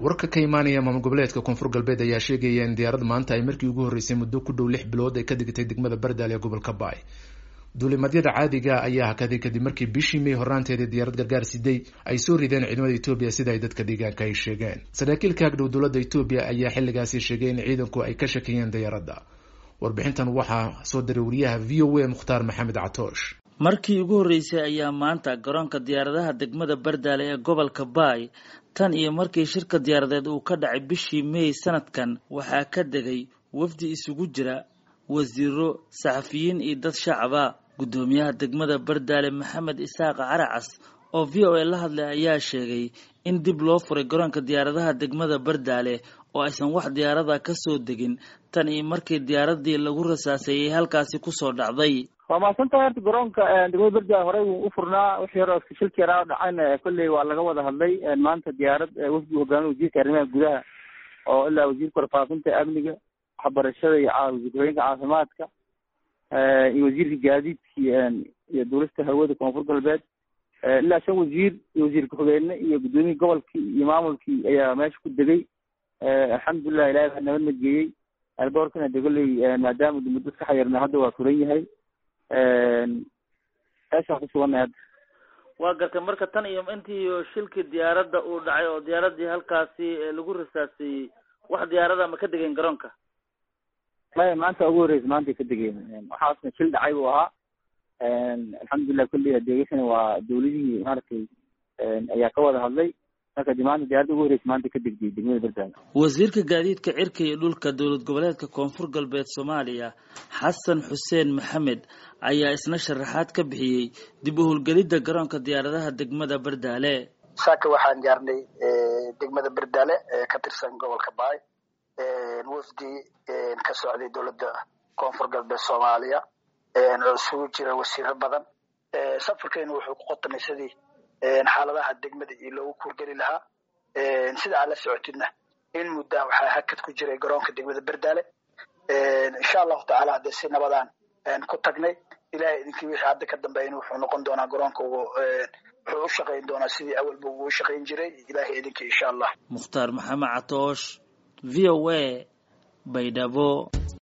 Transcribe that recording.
warka ka imaanaya maamul goboleedka koonfur galbeed ayaa sheegaya in diyaarad maanta ay markii ugu horreysay muddo ku dhow lix bilood ay ka digtay degmada bardaal ee gobolka baay duulimadyada caadiga ayaa hakaday kadib markii bishii may horaanteedii diyaarad gargaar siday ay soo rideen ciidamada etoobiya sida ay dadka deegaanka ay sheegeen saraakiil ka agdhow dowladda etoobiya ayaa xilligaasi sheegay in ciidanku ay ka shakiyeen diyaaradda warbixintan waxaa soo diray wariyaha v o a mukhtaar maxamed catoosh markii ugu horreysay ayaa maanta garoonka diyaaradaha degmada bardaale ee gobolka baay tan iyo markii shirka diyaaradeed uu ka dhacay bishii may sanadkan waxaa ka degay wafdi isugu jira wasiiro saxafiyiin iyo dad shacaba guddoomiyaha degmada bardaale maxamed isaaqa caracas oo v o a la hadlay ayaa sheegay in dib loo furay garoonka diyaaradaha degmada bardaale oo aysan wax diyaarada ka soo degin tan iyo markii diyaaradii lagu rasaaseeyey halkaasi kusoo dhacday waa mahadsantahay horta garoonka degmada berdaale horey wuu u furnaa wixii hore shilki yaraa dhacayna kolley waa laga wada hadlay maanta diyaarad wafdi hogaamiya wasiirka arrimaha gudaha oo ilaa wasiirka warfaafinta amniga waxbarashada iyo wasiir-hooyinka caafimaadka iyo wasiirka gaadiidka iyo duulista hawada koonfur galbeed ilaa shan wasiir iyo wasiir ku-xigeenne iyo guddoomiyii gobolkii iyo maamulkii ayaa meesha ku degay alxamdulilah ilahay baa nabad nageeyey alboorkana de kolley maadaama muddo iska xayirna hadda waa furan yahay meeshaan ku suganay hadda waa gartay marka tan iyo intii shilkii diyaaradda uu dhacay oo diyaaradii halkaasi lagu rasaaseeyey wax diyaarada ma ka degeen garoonka maya maanta ugu horreysa maantay ka degeen waxaasna shil dhacay buu ahaa alxamdulilah kulli adeegasana waa dawladihii maaragtay ayaa ka wada hadlay marka de maanta diyaaradda ugu horreysa maanta ka degday degmada berdaale wasiirka gaadiidka cirka iyo dhulka dowlad goboleedka koonfur galbeed soomaaliya xasan xuseen maxamed ayaa isna sharaxaad ka bixiyey dib u howlgelidda garoonka diyaaradaha degmada berdaale saaka waxaan gaarnay degmada berdaale ee ka tirsan gobolka baay wafdi ka socday dowladda koonfur galbeed soomaaliya oo isugu jira wasiiro badan safarkeenu wuxuu ku qotamay sidii xaaladaha degmada iyo loogu kuurgeli lahaa sida aad la socotidna in muddaa waxaa hakad ku jiray garoonka degmada berdaale insha allahu tacaala haddee si nabadaan ku tagnay ilahay idinkii wixii hadda ka dambeeyna wuxuu noqon doonaa garoonka wuxuu u shaqayn doonaa sidii awalba uu u shaqayn jiray ilahay idinkii insha allah mukhtaar maxamed catoosh v o a baydhabo